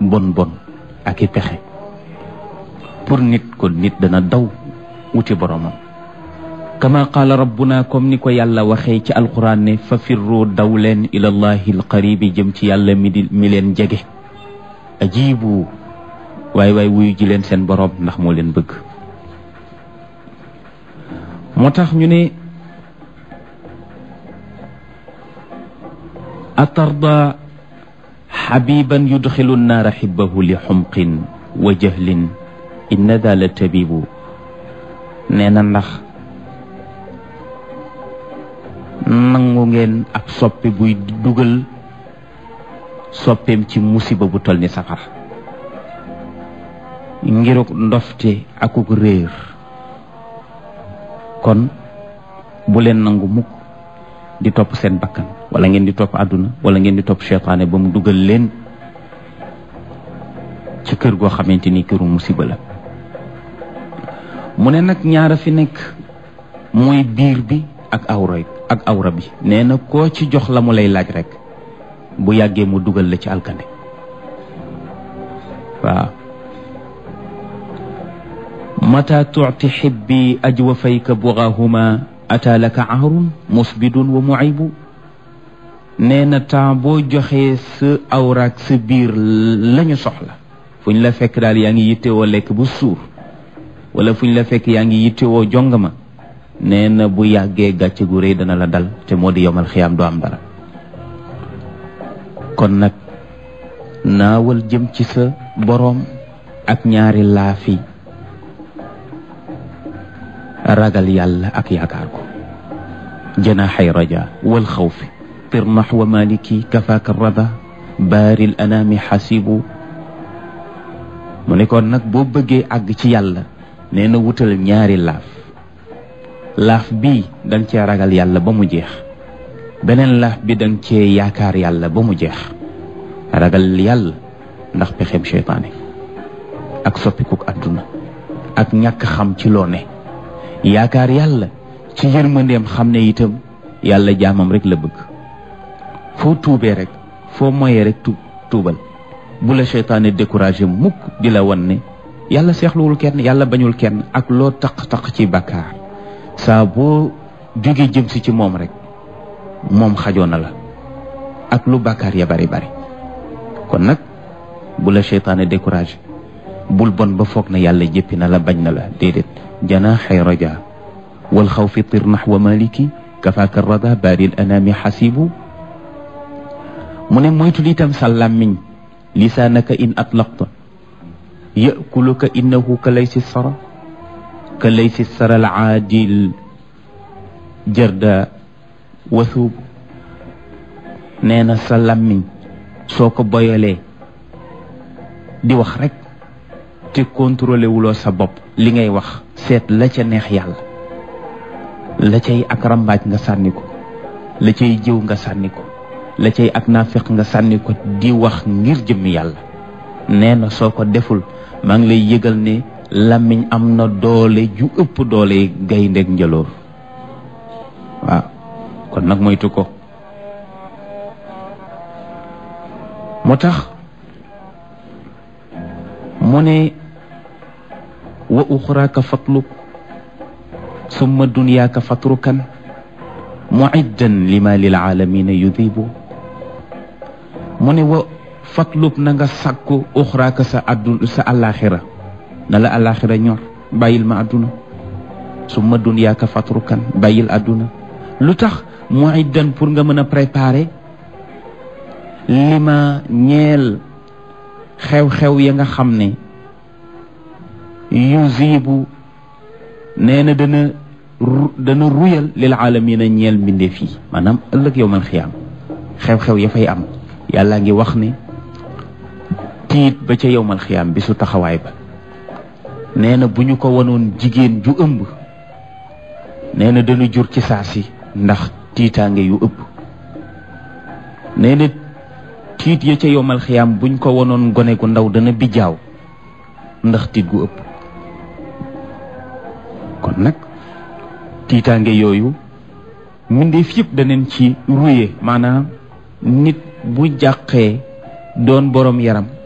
bon bon ak i pexe pour nit ko nit dana daw wuti boromam kama qaala rabbuna comme ni ko yàlla waxee ci alquran ne fa firru daw leen ila allahi alqaribi jëm ci yàlla mi di mi leen jege ajibu waay waay wuyu ji leen seen borom ndax moo leen bëgg moo tax ñu ne atarda xabiban yudxilu nnaara xibbahu li xumqin wa jahlin inna daa la tabibu nee na ndax nangu ngeen ab soppi buy dugal soppeem ci musiba bu tol ni safara ngiruk ndofte akuk réer kon bu leen nangu mukk di topp seen bakkan wala ngeen di topp àdduna wala ngeen di topp seytaane ba mu dugal leen ci kër goo xamante ni këru musiba la mu ne nag ñaara fi nekk mooy biir bi ak awra ak awra bi nee na koo ci jox la mu lay laaj rek bu yàggee mu dugal la ci alkande waaw mata tuuti xibbi ajwa fayka bugaahuma ata laka aarun musbidun wa muaybu nee na temps boo joxee sa awraak sa biir lañu soxla fu ñu la fekk daal yaa ngi yittewoo lekk bu suur wala fu ñu la fekk yaa ngi yittewoo jongama nee na bu yàggee gàcce gu rëy dana la dal te moo di yomal xiyaam doo am dara kon nag naawal jëm ci sa boroom ak ñaari laafi ragal yàlla ak yaakaar ko janaxay raja wal xawfi tir naxwa maliki kafaaka rada baaril anaami xasibu mu ne kon nag boo bëggee àgg ci yàlla nee na wutal ñaari laaf laaf bii danga cee ragal yàlla ba mu jeex beneen laaf bi danga cee yaakaar yàlla ba mu jeex ragal yàlla ndax pexem seytaane ak soppikuk àdduna ak ñàkk xam ci loo ne yaakaar yàlla ci yërmandeem xam ne itam yàlla jaamam rek la bëgg foo tuubee rek foo moyee rek tu tuubal bu la seytaane découragé mukk di la wan ne yàlla seexluwul kenn yàlla bañul kenn ak loo taq-taq ci bàkkaar saa boo jógee jëm si ci moom rek moom xajoo na la ak lu bàkkaar ya bari bari kon nag bu la seytaane découragé bul bon ba foog na yàlla jéppi na la bañ na la déedéet janaaxay raja wal xawfi tir naxwa maliki kafaaka rada baaril anaami xasibu mu ne moytul itam sa làmmiñ lisaanaka in atlaqta yakuluka innahu ka laysi sara ka laysi sara al aadil jarda wathuub nee na sa làmmiñ soo ko boyalee di wax rek te contrôlé wuloo sa bopp li ngay wax seet la ca neex yàlla la cay ak rambaaj nga sànni ko la cay jëw nga sànni ko la cay ak naafiq nga sànni ko di wax ngir jëmmi yàlla nee na soo ko deful maa ngi lay yëgal ne làmmiñ am na doole ju ëpp doole gayndeeg njëloor waaw kon nag moytu ko moo tax mu ne wa uxraaka fatlub summa dunyaaka fatrukan muiddan lima lil aalamina yudibu mu ne wa fatlub na nga sàkku uxraaka sa addu sa àllaaxira na la àllaaxira ñor bàyyil ma àdduna summa dunyaaka fatrukan bàyyil àdduna lu tax muiddan pour nga mën a préparer lima ñeel xew-xew ya nga xam ne yuzibu nee na dana dana ruyal lil aalamina ñeel mbindeef yi maanaam ëllëg yow man xiyaam xew-xew ya fay am yàlla ngi wax ne tiit ba ca yowmal xiyaam bi su taxawaay ba nee na bu ñu ko wanoon jigéen ju ëmb nee na dana jur ci saa si ndax tiitaange yu ëpp nee na tiit ya ca yowmal xiyaam buñ ko wanoon gone gu ndaw dana bijaaw ndax tiit gu ëpp kon nag tiitaange yooyu mbindeef yëpp daneen ci ruye maanaam nit bu jàqee doon borom yaram